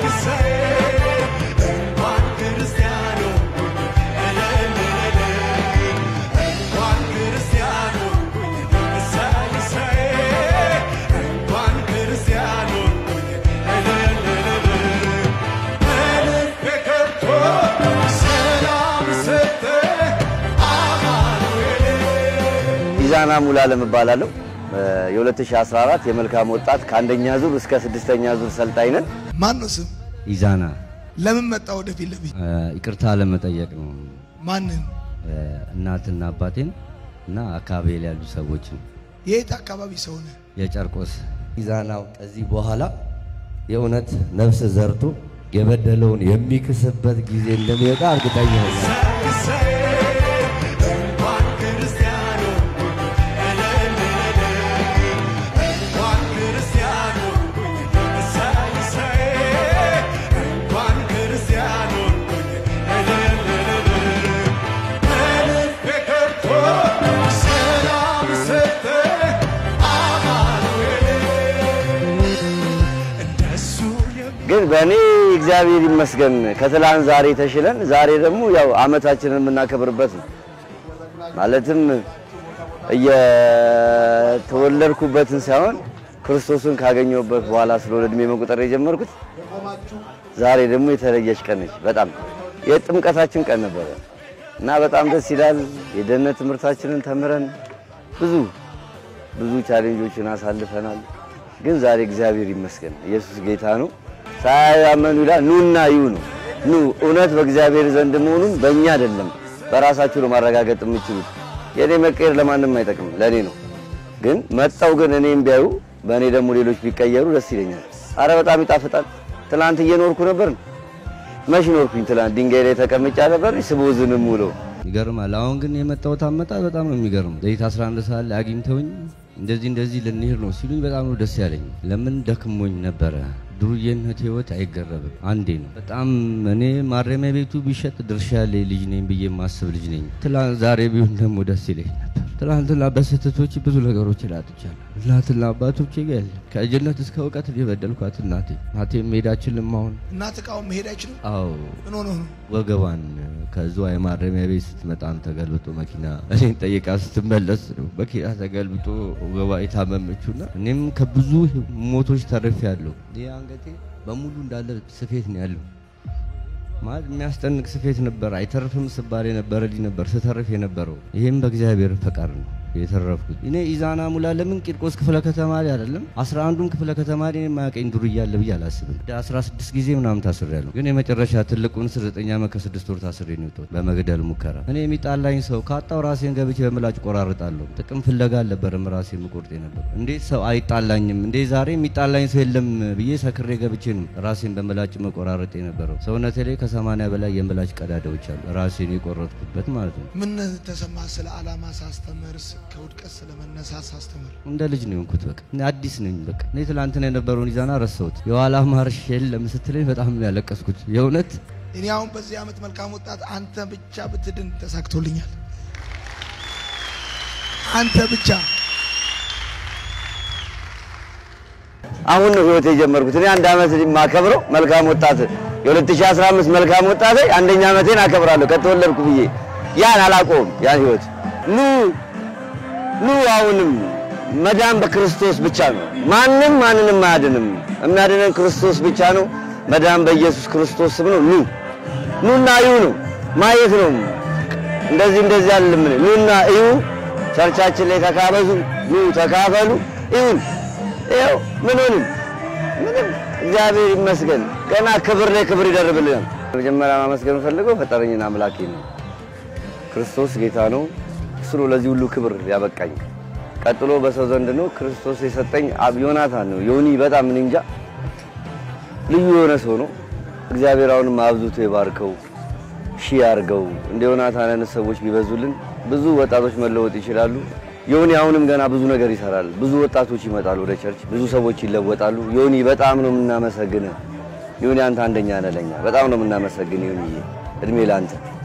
ኢዛና ሙሉዓለም እባላለሁ። የ2014 የመልካም ወጣት ከአንደኛ ዙር እስከ ስድስተኛ ዙር ሰልጣኝ ነን። ማን ነው ስም? ኢዛና ለምን መጣ ወደፊት ለፊት? ይቅርታ ለመጠየቅ ነው። ማንን? እናትና አባቴን እና አካባቢ ላይ ያሉ ሰዎችን የት አካባቢ ሰው ነህ? የጨርቆስ ኢዛናው ከዚህ በኋላ የእውነት ነፍስ ዘርቶ የበደለውን የሚክስበት ጊዜ እንደሚወጣ እርግጠኛ ነኝ። ግን በእኔ እግዚአብሔር ይመስገን ከትላንት ዛሬ ተሽለን ዛሬ ደግሞ ያው አመታችንን የምናከብርበት ነው። ማለትም እየተወለድኩበትን ሳይሆን ክርስቶስን ካገኘሁበት በኋላ ስለሆነ እድሜ መቁጠር የጀመርኩት ዛሬ ደግሞ የተለየች ቀን ነች። በጣም የጥምቀታችን ቀን ነበረ እና በጣም ደስ ይላል። የደህንነት ትምህርታችንን ተምረን ብዙ ብዙ ቻሌንጆችን አሳልፈናል። ግን ዛሬ እግዚአብሔር ይመስገን ኢየሱስ ጌታ ነው። ሳያመኑ ይላል ኑና እዩ ነው። ኑ እውነት በእግዚአብሔር ዘንድ መሆኑን በእኛ አይደለም በራሳችሁ ነው ማረጋገጥ የምችሉት። የእኔ መቀየር ለማንም አይጠቅም፣ ለእኔ ነው። ግን መጣው ግን እኔም ቢያዩ በእኔ ደግሞ ሌሎች ቢቀየሩ ደስ ይለኛል። አረ በጣም ይጣፍጣል። ትናንት እየኖርኩ ነበር። መች ኖርኩኝ? ትናንት ድንጋይ ላይ ተቀምጫ ነበር ስቦዝንም ውሎ ይገርማል። አሁን ግን የመጣሁት አመጣጥ በጣም ነው የሚገርም። ሌሊት 11 ሰዓት ላይ አግኝተውኝ እንደዚህ እንደዚህ ልንሄድ ነው ሲሉኝ በጣም ነው ደስ ያለኝ። ለምን ደክሞኝ ነበረ። ዱርዬነት ህይወት አይገረብም፣ አንዴ ነው። በጣም እኔ ማረሚያ ቤቱ ቢሸጥ ድርሻ ያለኝ ልጅ ነኝ ብዬ የማስብ ልጅ ነኝ። ትላንት ዛሬ ቢሆን ደግሞ ደስ ይለኝ ነበር። ትላንትና በስህተቶች ብዙ ነገሮች ላጥቻለሁ። እናትና አባቶቼ ጋር የለም ከልጅነት እስከ እውቀት የበደልኳት እናቴ እናቴ መሄድ አችልም አሁን እናት እቃውን መሄድ አይችልም? አዎ ምን ሆኖ ነው? ወገቧን ከዝዋይ ማረሚያ ቤት ስትመጣም ተገልብጦ መኪና እኔን ጠይቃ ስትመለስ ነው መኪና ተገልብጦ ወገቧ የታመመችውና እኔም ከብዙ ሞቶች ተርፌ ያለሁ። ይህ አንገቴ በሙሉ እንዳለ ስፌት ነው ያለው። ማለት የሚያስጠንቅ ስፌት ነበር። አይተርፍም ስባል የነበረ ልጅ ነበር ስተርፍ የነበረው። ይህም በእግዚአብሔር ፈቃድ ነው የተረፍኩት። እኔ ኢዛና ሙሉዓለምን ቂርቆስ ክፍለ ከተማ ላይ አይደለም አስራ አንዱም ክፍለ ከተማ ላይ የማያውቀኝ ዱርዬ አለ ብዬ አላስብም። ወደ 16 ጊዜ ምናምን ታስሬያለሁ። ግን የመጨረሻ ትልቁን 9 ዓመት ከስድስት ወር ታስሬ ነው የወጣሁት በመግደል ሙከራ። እኔ የሚጣላኝ ሰው ካጣው ራሴን ገብቼ በምላጭ ቆራርጣለሁ። ጥቅም ፍለጋ አልነበረም ራሴ የምቆርጥ ነበር። እንዴት ሰው አይጣላኝም እንዴ ዛሬ የሚጣላኝ ሰው የለም ብዬ ሰክሬ ገብቼ ነው ራሴን በምላጭ መቆራረጥ የነበረው። ሰውነቴ ላይ ከሰማንያ በላይ የምላጭ ቀዳዳዎች አሉ ራሴን የቆረጥኩበት ማለት ነው። ምን ተሰማ? ስለ ዓላማ ሳስተምርስ ከውድቀት ስለመነሳት ሳስተምር እንደ ልጅ ነው የሆንኩት። በቃ እኔ አዲስ ነኝ። በቃ እኔ ትላንትና የነበረውን ኢዛና ረሳሁት። የኋላ ማርሽ የለም ስትለኝ በጣም ነው ያለቀስኩት። የእውነት እኔ አሁን በዚህ ዓመት መልካም ወጣት አንተ ብቻ ብትድን ተሳክቶልኛል። አንተ ብቻ አሁን ነው ህይወት የጀመርኩት። እኔ አንድ ዓመት የማከብረው መልካም ወጣት የ2015 መልካም ወጣት አንደኛ ዓመቴን አከብራለሁ ከተወለድኩ ብዬ ያን አላቆም ያን ህይወት ኑ ኑ አሁንም መዳን በክርስቶስ ብቻ ነው። ማንም ማንንም አያድንም። የሚያድነን ክርስቶስ ብቻ ነው። መዳን በኢየሱስ ክርስቶስ ስም ነው። ኑ ኑና እዩ ነው ማየት ነው። እንደዚህ እንደዚህ አይደለም። ኑና እዩ። ቸርቻችን ላይ ተካበዙ። ኑ ተካፈሉ። ይሁን ይኸው ምንንም ምንም እግዚአብሔር ይመስገን። ገና ክብር ላይ ክብር ይደርብልናል። መጀመሪያ ማመስገን ፈልገው ፈጠረኝን አምላኬ ነው። ክርስቶስ ጌታ ነው። እሱ ነው ለዚህ ሁሉ ክብር ያበቃኝ። ቀጥሎ በሰው ዘንድ ነው ክርስቶስ የሰጠኝ አብ ዮናታን ነው። ዮኒ በጣም እኔ እንጃ ልዩ የሆነ ሰው ነው። እግዚአብሔር አሁንም አብዝቶ ይባርከው፣ ሺህ ያርገው። እንደ ዮናታን አይነት ሰዎች ቢበዙልን ብዙ ወጣቶች መለወጥ ይችላሉ። ዮኒ አሁንም ገና ብዙ ነገር ይሰራል። ብዙ ወጣቶች ይመጣሉ ወደ ቸርች፣ ብዙ ሰዎች ይለወጣሉ። ዮኒ በጣም ነው የምናመሰግንህ። ዮኒ አንተ አንደኛ ነህ ለኛ። በጣም ነው የምናመሰግን ዮኒዬ፣ እድሜ ለአንተ።